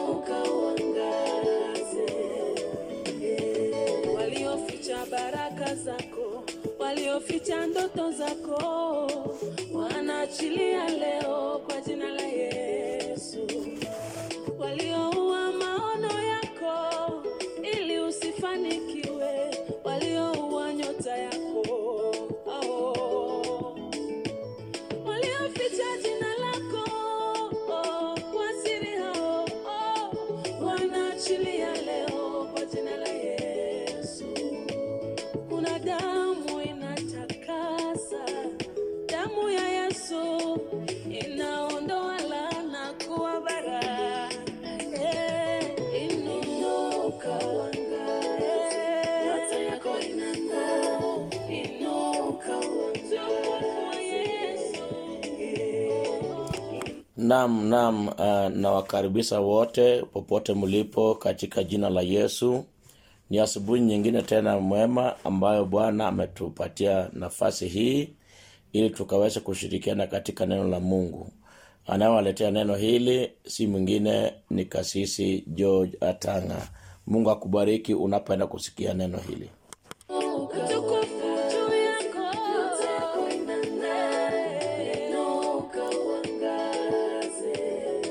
inuka uangaze. Walioficha baraka zako, walioficha ndoto zako, wanaachilia leo kwa jina la Yesu. Walioua maono yako ili usifanikiwe, walioua nyota yako oh. Walioficha jina lako oh, kwa siri hao oh, wanaachilia leo kwa jina la Yesu. Kuna damu inatakasa, damu ya Yesu inaondoa laana kuwa baraka. Eh, inuka uangaze, nyota yako inang'aa. Inuka uangaze, kwa Yesu. Naam, naam, uh, nawakaribisha wote popote mlipo katika jina la Yesu. Ni asubuhi nyingine tena mwema ambayo Bwana ametupatia nafasi hii ili tukaweze kushirikiana katika neno la Mungu. Anayewaletea neno hili si mwingine ni Kasisi George Atanga. Mungu akubariki unapoenda kusikia neno hili. Utukufu juu yako. Nyota yako inang'aa. Inuka uangaze.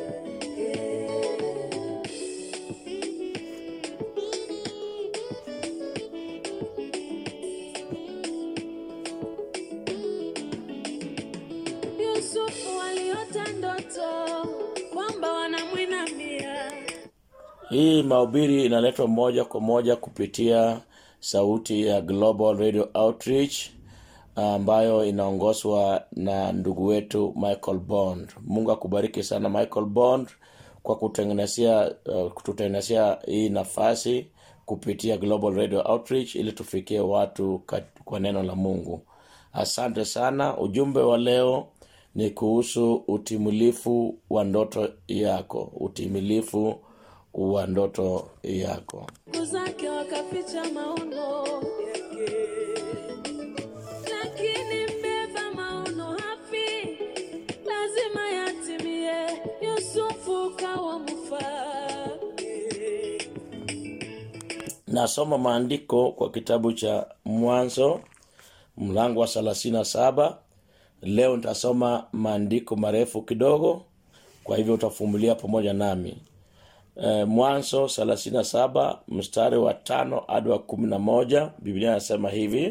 Yusufu aliota ndoto kwamba wanamwinamia Hii mahubiri inaletwa moja kwa moja kupitia sauti ya Global Radio Outreach ambayo inaongozwa na ndugu wetu Michael Bond. Mungu akubariki sana Michael Bond kwa kutengenezea uh, kututengenezea hii nafasi kupitia Global Radio Outreach ili tufikie watu kat- kwa neno la Mungu. Asante sana. Ujumbe wa leo ni kuhusu utimilifu wa ndoto yako, utimilifu wa ndoto yako. ndugu zake wakaficha maono yake, lakini mbeba maono hafi, lazima yatimie. Yusufu kawa mfalme. Nasoma maandiko kwa kitabu cha Mwanzo mlango wa thelathini na saba. Leo nitasoma maandiko marefu kidogo, kwa hivyo utafumilia pamoja nami. E, Mwanzo thelathini na saba mstari wa tano hadi wa kumi na moja Biblia inasema hivi: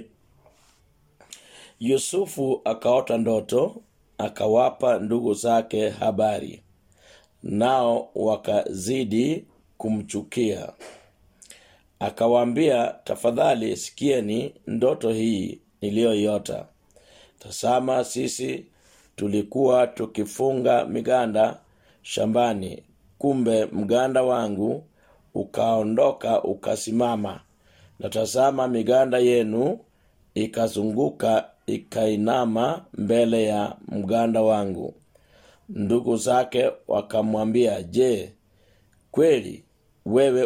Yusufu akaota ndoto, akawapa ndugu zake habari, nao wakazidi kumchukia. Akawaambia, tafadhali sikieni ndoto hii niliyoiota. Tazama, sisi tulikuwa tukifunga miganda shambani, kumbe mganda wangu ukaondoka ukasimama, na tazama, miganda yenu ikazunguka ikainama mbele ya mganda wangu. Ndugu zake wakamwambia, je, kweli wewe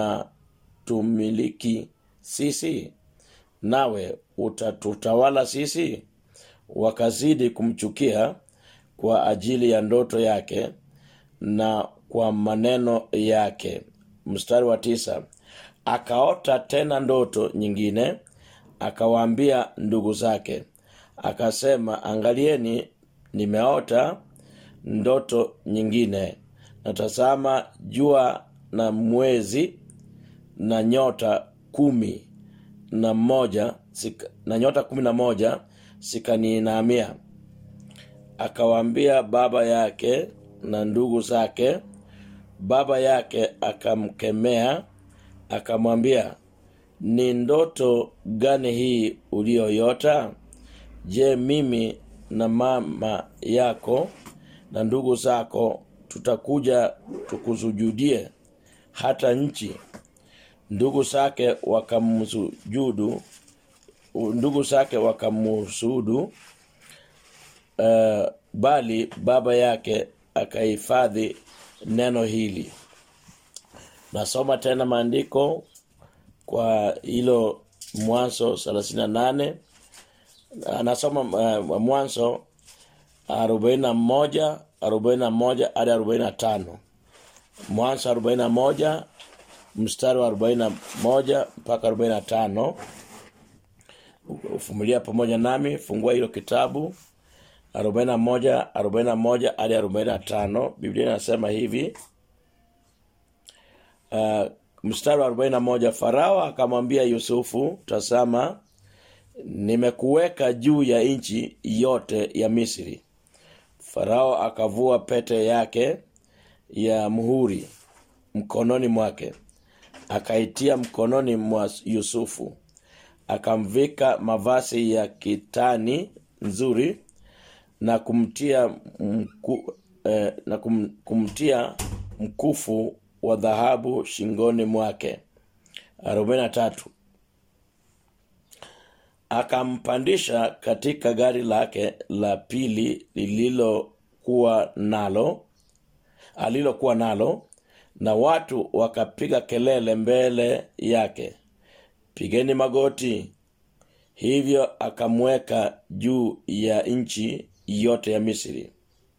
unatumiliki sisi nawe utatutawala sisi wakazidi kumchukia kwa ajili ya ndoto yake na kwa maneno yake mstari wa tisa akaota tena ndoto nyingine akawaambia ndugu zake akasema angalieni nimeota ndoto nyingine natazama jua na mwezi na nyota kumi na moja sika, na nyota kumi na moja zikaniinamia akawaambia baba yake na ndugu zake baba yake akamkemea akamwambia ni ndoto gani hii uliyoyota je mimi na mama yako na ndugu zako tutakuja tukuzujudie hata nchi ndugu zake wakamsujudu ndugu zake wakamsujudu uh, bali baba yake akahifadhi neno hili nasoma tena maandiko kwa hilo mwanzo 38 anasoma uh, mwanzo 41 41 hadi 45 mwanzo 41 mstari wa 41 mpaka 45 ufumilia pamoja nami fungua hilo kitabu 41 41 hadi 45 biblia inasema hivi uh, mstari wa 41 farao akamwambia yusufu tazama nimekuweka juu ya nchi yote ya misri farao akavua pete yake ya muhuri mkononi mwake akaitia mkononi mwa yusufu akamvika mavazi ya kitani nzuri na kumtia mku, eh, na kum, kumtia mkufu wa dhahabu shingoni mwake 43 akampandisha katika gari lake la pili lililokuwa nalo alilokuwa nalo na watu wakapiga kelele mbele yake pigeni magoti hivyo akamweka juu ya nchi yote ya misri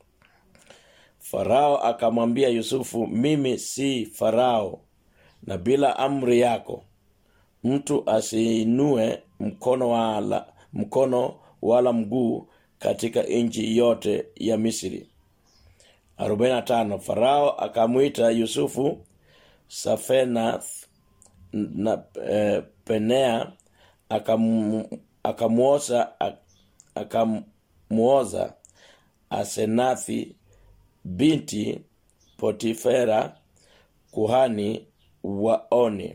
farao akamwambia yusufu mimi si farao na bila amri yako mtu asiinue mkono wala mkono wala mguu katika nchi yote ya misri 45 farao akamwita yusufu safenath na e, penea akam, akamuoza akamuoza asenathi binti potifera kuhani wa oni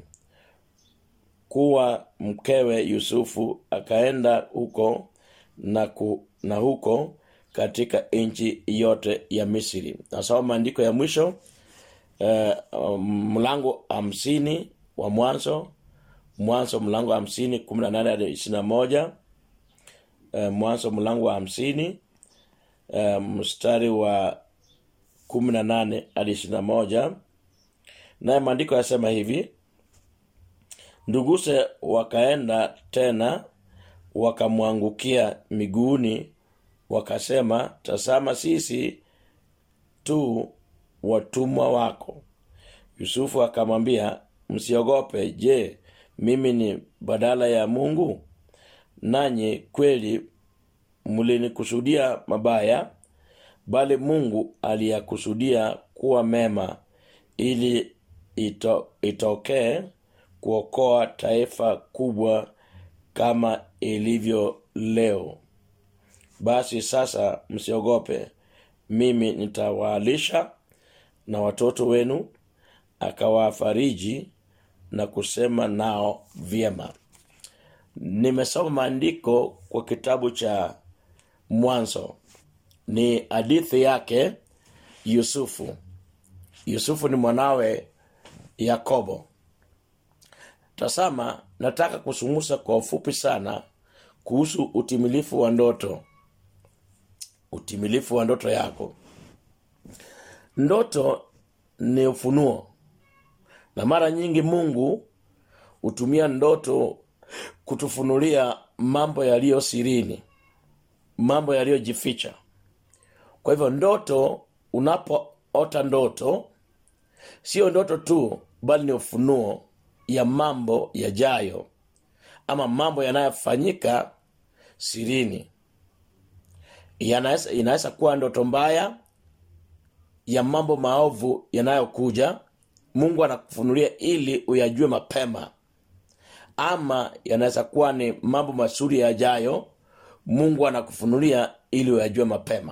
kuwa mkewe yusufu akaenda huko na, ku, na huko katika nchi yote ya misri nasoma maandiko ya mwisho eh, mlango hamsini wa mwanzo mwanzo mlango wa hamsini kumi na nane hadi ishiri na moja eh, mwanzo mlango wa hamsini eh, mstari wa kumi na nane hadi ishiri na moja naye maandiko yasema hivi nduguse wakaenda tena wakamwangukia miguuni wakasema tazama sisi tu watumwa wako yusufu akamwambia msiogope je mimi ni badala ya mungu nanyi kweli mlinikusudia mabaya bali mungu aliyakusudia kuwa mema ili ito, itokee kuokoa taifa kubwa kama ilivyo leo basi sasa msiogope mimi nitawalisha na watoto wenu akawafariji na kusema nao vyema nimesoma maandiko kwa kitabu cha mwanzo ni hadithi yake yusufu yusufu ni mwanawe yakobo tasama nataka kusumusa kwa ufupi sana kuhusu utimilifu wa ndoto utimilifu wa ndoto yako ndoto ni ufunuo na mara nyingi mungu hutumia ndoto kutufunulia mambo yaliyo sirini mambo yaliyojificha kwa hivyo ndoto unapoota ndoto sio ndoto tu bali ni ufunuo ya mambo yajayo ama mambo yanayofanyika sirini Yanaweza- inaweza kuwa ndoto mbaya ya mambo maovu yanayokuja mungu anakufunulia ili uyajue mapema ama yanaweza kuwa ni mambo mazuri yajayo mungu anakufunulia ili uyajue mapema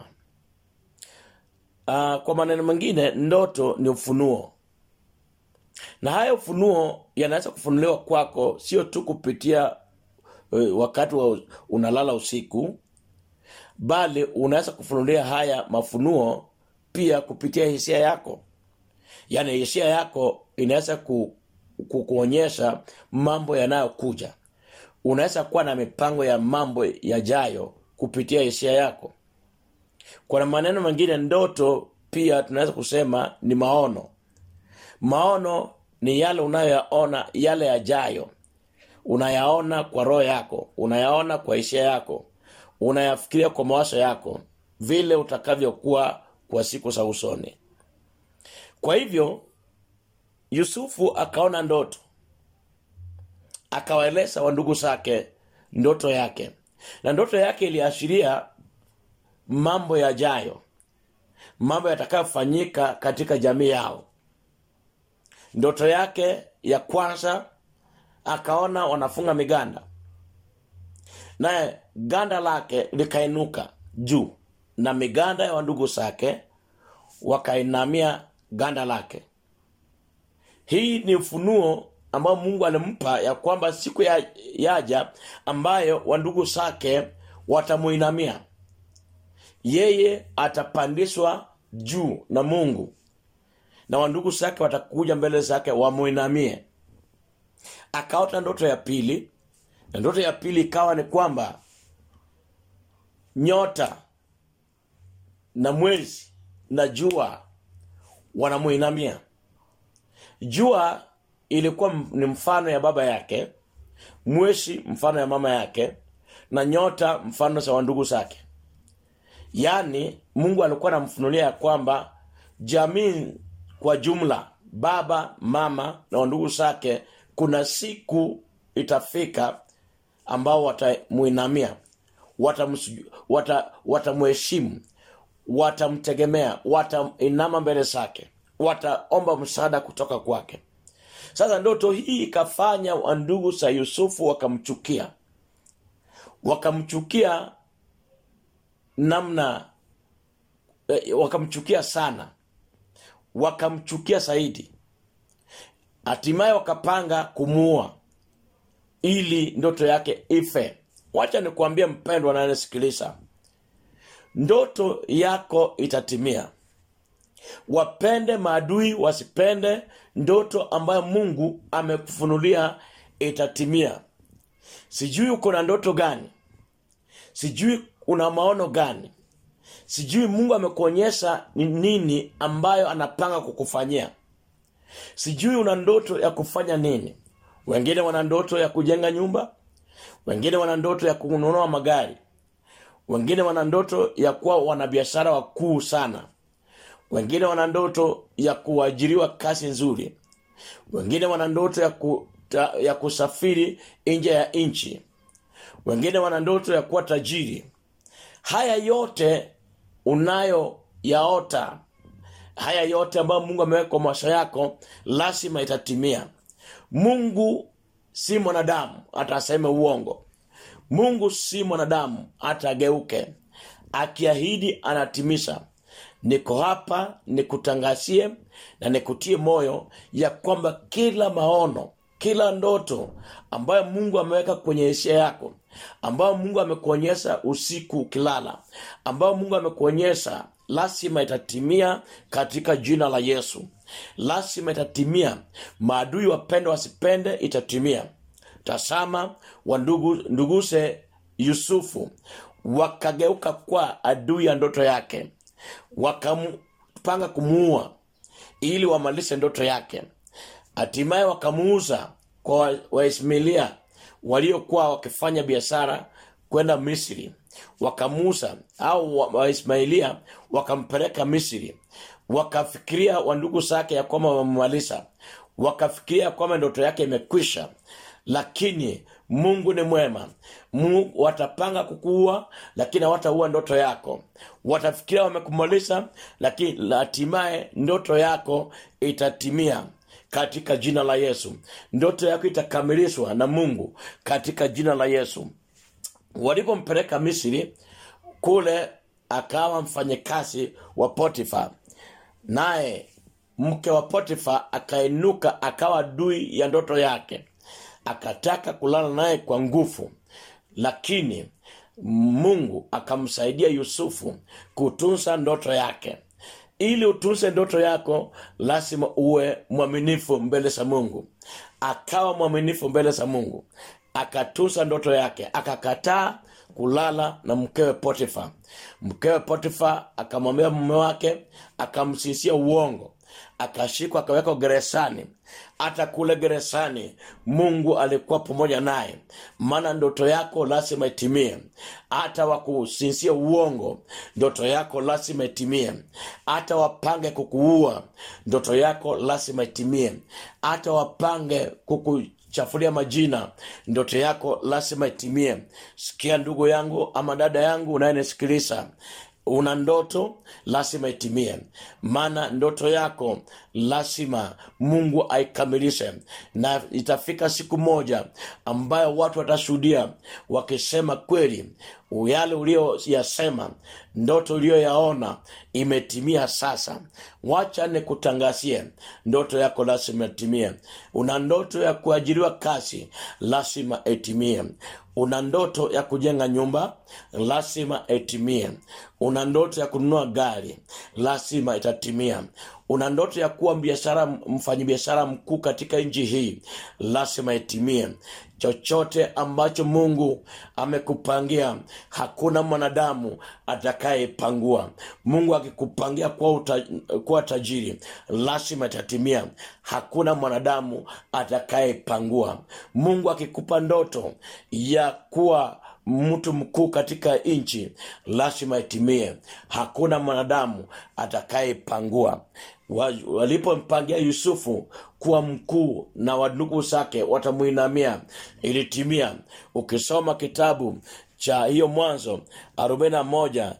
uh, kwa maneno mengine ndoto ni ufunuo na haya ufunuo yanaweza kufunuliwa kwako sio tu kupitia uh, wakati wa unalala usiku bali unaweza kufunulia haya mafunuo pia kupitia hisia yako yaani hisia yako inaweza ku, ku, kuonyesha mambo yanayokuja unaweza kuwa na mipango ya mambo yajayo kupitia hisia yako kwa maneno mengine ndoto pia tunaweza kusema ni maono maono ni yale unayoyaona yale yajayo unayaona kwa roho yako unayaona kwa hisia yako unayafikiria kwa mawazo yako vile utakavyokuwa kwa siku za usoni kwa hivyo yusufu akaona ndoto akawaeleza wandugu zake ndoto yake na ndoto yake iliashiria mambo yajayo mambo yatakayofanyika katika jamii yao ndoto yake ya kwanza akaona wanafunga miganda naye ganda lake likainuka juu na miganda ya wandugu zake wakainamia ganda lake hii ni ufunuo ambao mungu alimpa ya kwamba siku ya, yaja ambayo wandugu zake watamuinamia yeye atapandishwa juu na mungu na wandugu zake watakuja mbele zake wamuinamie akaota ndoto ya pili na ndoto ya pili ikawa ni kwamba nyota na mwezi na jua wanamuinamia jua ilikuwa m- ni mfano ya baba yake mwezi mfano ya mama yake na nyota mfano za wandugu zake yaani mungu alikuwa anamfunulia ya kwamba jamii kwa jumla baba mama na wandugu zake kuna siku itafika ambao watamuinamia watamsuju- wata- watamheshimu watamtegemea watainama mbele zake wataomba msaada kutoka kwake sasa ndoto hii ikafanya wandugu za yusufu wakamchukia wakamchukia namna eh, wakamchukia sana wakamchukia zaidi hatimaye wakapanga kumuua ili ndoto yake ife wacha nikuambie mpendwa nanayesikiliza ndoto yako itatimia wapende maadui wasipende ndoto ambayo mungu amekufunulia itatimia sijui uko na ndoto gani sijui una maono gani sijui mungu amekuonyesha ni nini ambayo anapanga kukufanyia sijui una ndoto ya kufanya nini wengine wana ndoto ya kujenga nyumba wengine wana ndoto ya kununua magari wengine wana ndoto ya kuwa wanabiashara wakuu sana wengine wana ndoto ya kuajiriwa kazi nzuri wengine wana ndoto ya, ku, ta, ya kusafiri nje ya nchi wengine wana ndoto ya kuwa tajiri haya yote unayoyaota haya yote ambayo mungu ameweka kwa maisha yako lazima itatimia mungu si mwanadamu hata aseme uongo mungu si mwanadamu hata ageuke akiahidi anatimiza niko hapa nikutangazie na nikutie moyo ya kwamba kila maono kila ndoto ambayo mungu ameweka kwenye hisia yako ambayo mungu amekuonyesha usiku ukilala ambayo mungu amekuonyesha lazima itatimia katika jina la yesu lazima itatimia maadui wapende wasipende itatimia tasama wandugu nduguse yusufu wakageuka kwa adui ya ndoto yake wakapanga kumuua ili wamalize ndoto yake hatimaye wakamuuza kwa waismailia waliokuwa wakifanya biashara kwenda misri wakamuuza au wa- waismailia wakampeleka misri wakafikiria wandugu zake ya kwamba wamemaliza wakafikiria kwamba ndoto yake imekwisha lakini mungu ni mwema mungu watapanga kukuua lakini hawataua ndoto yako watafikiria wamekumaliza lakini hatimaye ndoto yako itatimia katika jina la yesu ndoto yako itakamilishwa na mungu katika jina la yesu walipompeleka misri kule akawa mfanyakazi wa potifa naye mke wa potifa akainuka akawa dui ya ndoto yake akataka kulala naye kwa nguvu lakini mungu akamsaidia yusufu kutunza ndoto yake ili utunze ndoto yako lazima uwe mwaminifu mbele za mungu akawa mwaminifu mbele za mungu akatunza ndoto yake akakataa kulala na mkewe potifa mkewe potifa akamwambia mume wake akamsisia uongo akashikwa akawekwa gerezani hata kule gerezani mungu alikuwa pamoja naye maana ndoto yako lazima itimie hata wakusinsia uongo ndoto yako lazima itimie hata wapange kukuua ndoto yako lazima itimie hata wapange kukuchafulia majina ndoto yako lazima itimie sikia ndugu yangu ama dada yangu unayenisikiliza una ndoto lazima itimie maana ndoto yako lazima mungu aikamilishe na itafika siku moja ambayo watu watashuhudia wakisema kweli yale ulioyasema ndoto uliyoyaona imetimia sasa wacha nikutangazie ndoto yako lazima itimie una ndoto ya kuajiriwa kazi lazima itimie una ndoto ya kujenga nyumba lazima itimie una ndoto ya kununua gari lazima itatimia una ndoto ya kuwa biashara mfanyabiashara mkuu katika nchi hii lazima itimie chochote ambacho mungu amekupangia hakuna mwanadamu atakayepangua mungu akikupangia kuwa, uta, kuwa tajiri lazima itatimia hakuna mwanadamu atakayepangua mungu akikupa ndoto ya kuwa mtu mkuu katika nchi lazima itimie hakuna mwanadamu atakayepangua walipompangia yusufu kuwa mkuu na wandugu zake watamwinamia ilitimia ukisoma kitabu cha hiyo mwanzo 41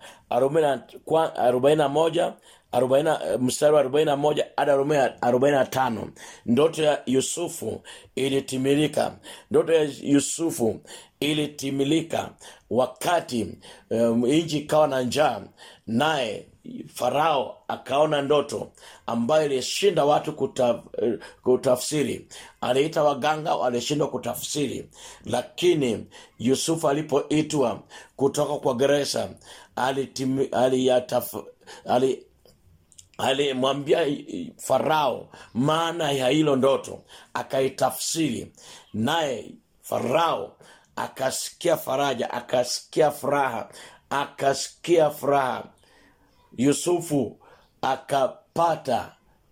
41 mstari wa 41 hadi 45 ndoto ya yusufu ilitimilika ndoto ya yusufu ilitimilika wakati um, nchi ikawa na njaa naye farao akaona ndoto ambayo ilishinda watu kutaf, kutafsiri aliita waganga walishindwa kutafsiri lakini yusufu alipoitwa kutoka kwa gereza aliyataf ali alimwambia farao maana ya hilo ndoto akaitafsiri naye farao akasikia faraja akasikia furaha akasikia furaha yusufu akapata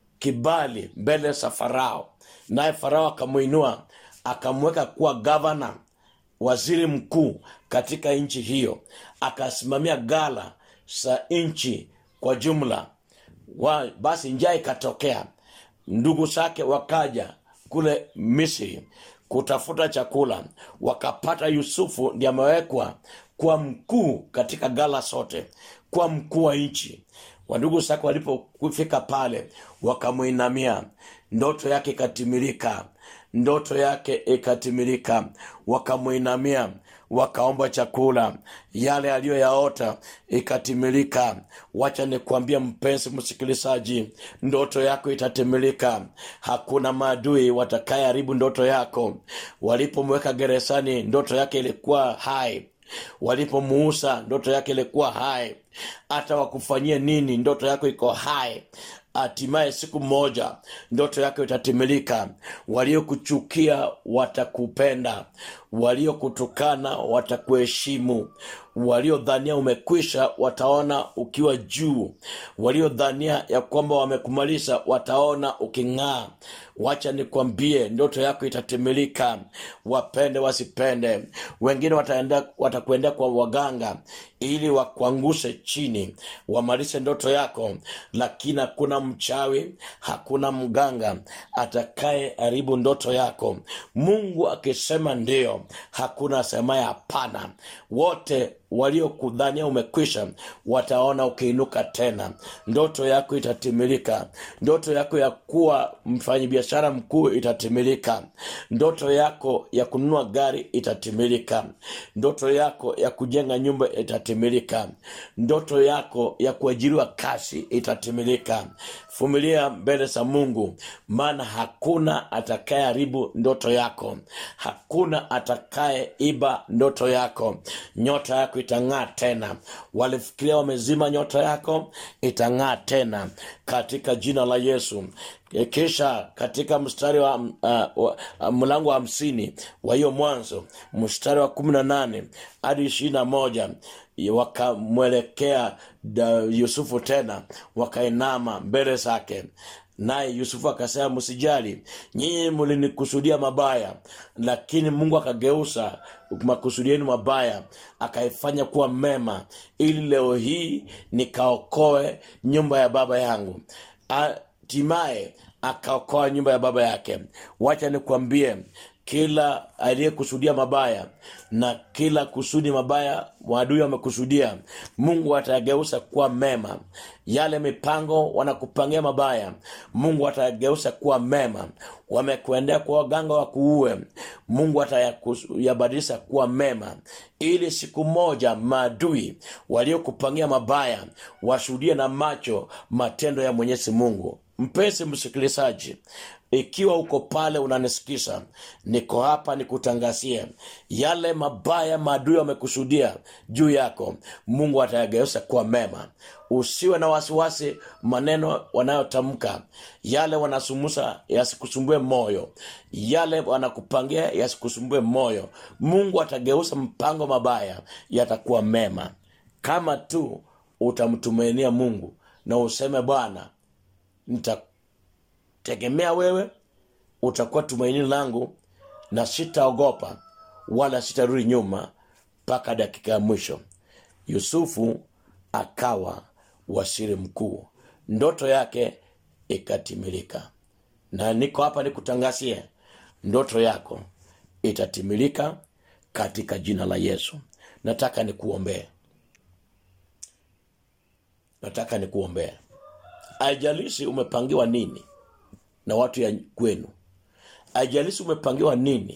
kibali mbele za farao naye farao akamwinua akamweka kuwa gavana waziri mkuu katika nchi hiyo akasimamia gala za nchi kwa jumla wa, basi njaa ikatokea ndugu zake wakaja kule misri kutafuta chakula wakapata yusufu ndi amewekwa kuwa mkuu katika gala zote kuwa mkuu wa nchi wandugu zake walipofika pale wakamwinamia ndoto yake ikatimilika ndoto yake ikatimilika wakamwinamia wakaomba chakula yale aliyoyaota ikatimilika wacha nikuambia mpenzi msikilizaji ndoto yako itatimilika hakuna maadui watakayeharibu ndoto yako walipomweka gerezani ndoto yake ilikuwa hai walipomuusa ndoto yake ilikuwa hai hata wakufanyie nini ndoto yako iko hai hatimaye siku moja ndoto yako itatimilika waliokuchukia watakupenda waliokutukana watakuheshimu waliodhania umekwisha wataona ukiwa juu waliodhania ya kwamba wamekumaliza wataona uking'aa wacha nikwambie ndoto yako itatimilika wapende wasipende wengine wataenda watakuendea kwa waganga ili wakuangushe chini wamalize ndoto yako lakini hakuna mchawi hakuna mganga atakaye haribu ndoto yako mungu akisema ndio hakuna asemaye hapana wote waliokudhania umekwisha wataona ukiinuka tena ndoto yako itatimilika ndoto yako ya kuwa mfanyabiashara mkuu itatimilika ndoto yako ya kununua gari itatimilika ndoto yako ya kujenga nyumba itatimilika ndoto yako ya kuajiriwa kazi itatimilika vumilia mbele za mungu maana hakuna atakayeharibu ndoto yako hakuna atakaye iba ndoto yako nyota yako itang'aa tena walifikiria wamezima nyota yako itang'aa tena katika jina la yesu kisha katika mstari wa uh, uh, mlango wa hamsini wa hiyo mwanzo mstari wa kumi na nane hadi ishirini na moja wakamwelekea yusufu tena wakainama mbele zake naye yusufu akasema msijali nyinyi mlinikusudia mabaya lakini mungu akageusa makusudi yenu mabaya akaifanya kuwa mema ili leo hii nikaokoe nyumba ya baba yangu hatimaye akaokoa nyumba ya baba yake wacha nikwambie kila aliyekusudia mabaya na kila kusudi mabaya maadui wamekusudia mungu atayageusa kuwa mema yale mipango wanakupangia mabaya mungu atayageusa kuwa mema wamekuendea kwa waganga wakuue mungu atayabadilisha kuwa mema ili siku moja maadui waliokupangia mabaya washuhudie na macho matendo ya mwenyezi mungu mpesi msikilizaji ikiwa uko pale unanisikisa niko hapa nikutangazie yale mabaya maadui wamekusudia juu yako mungu atayageuza kuwa mema usiwe na wasiwasi maneno wanayotamka yale wanasumusa yasikusumbue moyo yale wanakupangia yasikusumbue moyo mungu atageuza mpango mabaya yatakuwa mema kama tu utamtumainia mungu na useme bwana nitategemea wewe utakuwa tumaini langu na sitaogopa wala sitarudi nyuma mpaka dakika ya mwisho yusufu akawa waziri mkuu ndoto yake ikatimilika na niko hapa nikutangazie ndoto yako itatimilika katika jina la yesu nataka nikuombee nataka nikuombee aijalishi umepangiwa nini na watu ya kwenu aijalishi umepangiwa nini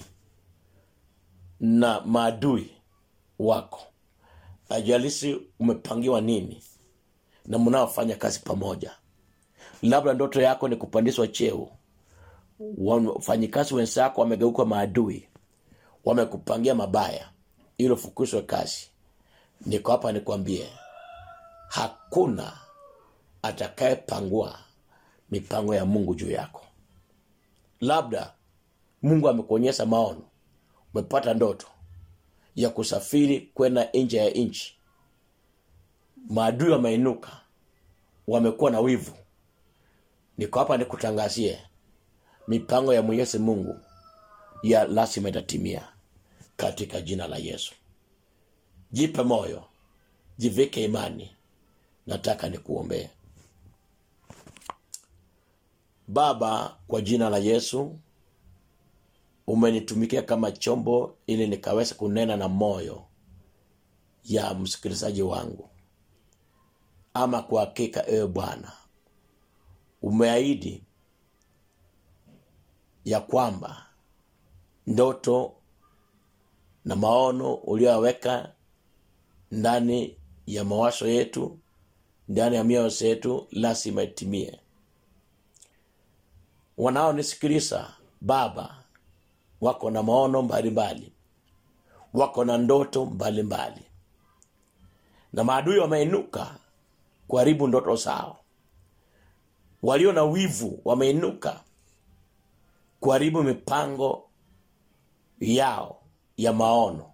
na maadui wako aijalishi umepangiwa nini na mnaofanya kazi pamoja labda ndoto yako ni kupandishwa cheo wafanyikazi wenzako wamegeuka maadui wamekupangia mabaya ili ufukuzwe kazi niko hapa nikwambie hakuna atakayepangua mipango ya mungu juu yako labda mungu amekuonyesha maono umepata ndoto ya kusafiri kwenda nje ya nchi maadui wameinuka wamekuwa na wivu niko hapa nikutangazie mipango ya mwenyezi mungu ya lazima itatimia katika jina la yesu jipe moyo jivike imani nataka nikuombee baba kwa jina la yesu umenitumikia kama chombo ili nikaweza kunena na moyo ya msikilizaji wangu ama kwa hakika ewe bwana umeahidi ya kwamba ndoto na maono ulioyaweka ndani ya mawazo yetu ndani ya mioyo yetu lazima itimie wanaonisikiliza baba wako na maono mbalimbali wako na ndoto mbalimbali mbali. na maadui wameinuka kuharibu ndoto zao walio na wivu wameinuka kuharibu mipango yao ya maono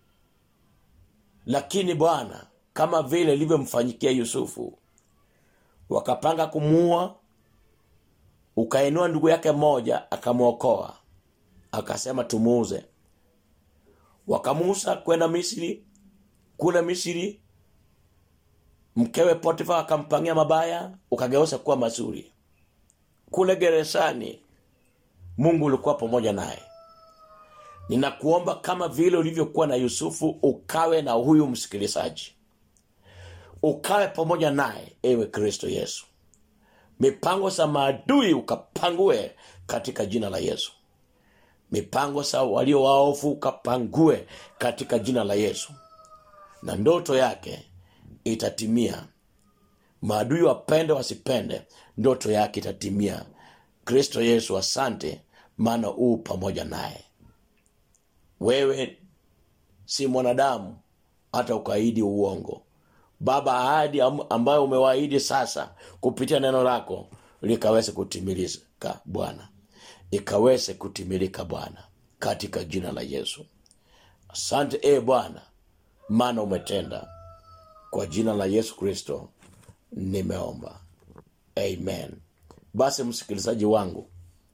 lakini bwana kama vile ilivyomfanyikia yusufu wakapanga kumuua ukainua ndugu yake mmoja akamwokoa akasema tumuuze wakamuuza kwenda misri kule misri mkewe potifa akampangia mabaya ukageuza kuwa mazuri kule gerezani mungu ulikuwa pamoja naye ninakuomba kama vile ulivyokuwa na yusufu ukawe na huyu msikilizaji ukawe pamoja naye ewe kristo yesu mipango za maadui ukapangue katika jina la yesu mipango za walio waofu ukapangue katika jina la yesu na ndoto yake itatimia maadui wapende wasipende ndoto yake itatimia kristo yesu asante maana uu pamoja naye wewe si mwanadamu hata ukaahidi uongo baba ahadi ambayo umewaahidi sasa kupitia neno lako likaweze kutimilika bwana ikaweze kutimilika bwana katika jina la yesu asante e bwana maana umetenda kwa jina la yesu kristo nimeomba amen basi msikilizaji wangu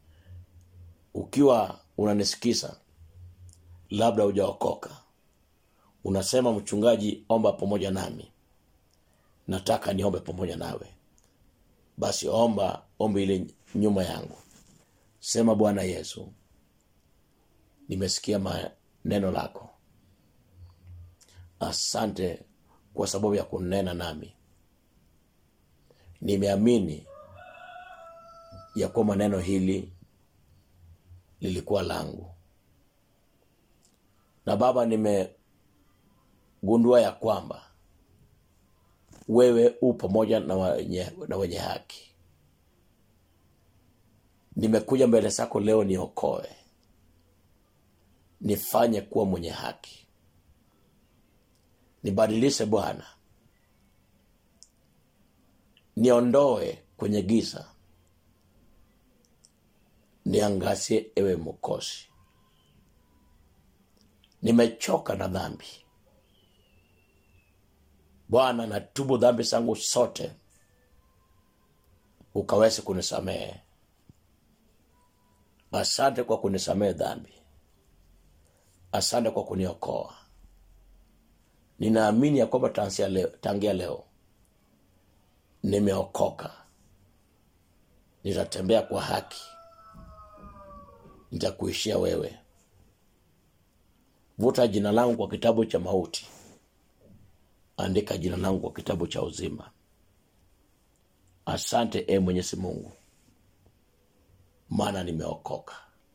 ukiwa unanisikiza labda hujaokoka unasema mchungaji omba pamoja nami nataka niombe pamoja nawe basi omba ombi ile nyuma yangu sema bwana yesu nimesikia maneno lako asante kwa sababu ya kunena nami nimeamini ya kwamba neno hili lilikuwa langu na baba nimegundua ya kwamba wewe u pamoja na wenye, na wenye haki nimekuja mbele zako leo niokoe nifanye kuwa mwenye haki nibadilishe bwana niondoe kwenye giza niangazie ewe mokozi nimechoka na dhambi bwana natubu dhambi zangu sote ukaweze kunisamehe asante kwa kunisamehe dhambi asante kwa kuniokoa ninaamini ya kwamba tangia leo, tangia leo nimeokoka nitatembea kwa haki nitakuishia wewe vuta jina langu kwa kitabu cha mauti andika jina langu kwa kitabu cha uzima asante e mwenyezi mungu maana nimeokoka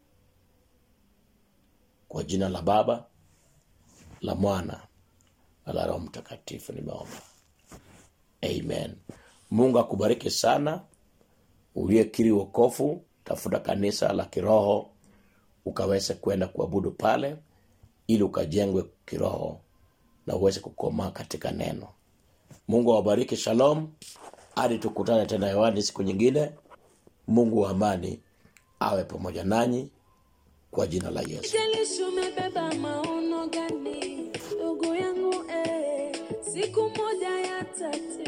kwa jina la baba la mwana na la roho mtakatifu nimeomba amen mungu akubariki sana uliyekiri wokofu tafuta kanisa la kiroho ukaweze kwenda kuabudu pale ili ukajengwe kiroho na uweze kukomaa katika neno mungu awabariki shalom hadi tukutane tena hewani siku nyingine mungu wa amani awe pamoja nanyi kwa jina la yesu Jalishi umebeba maono gani, ndugu yangu eh, siku moja yatatimia.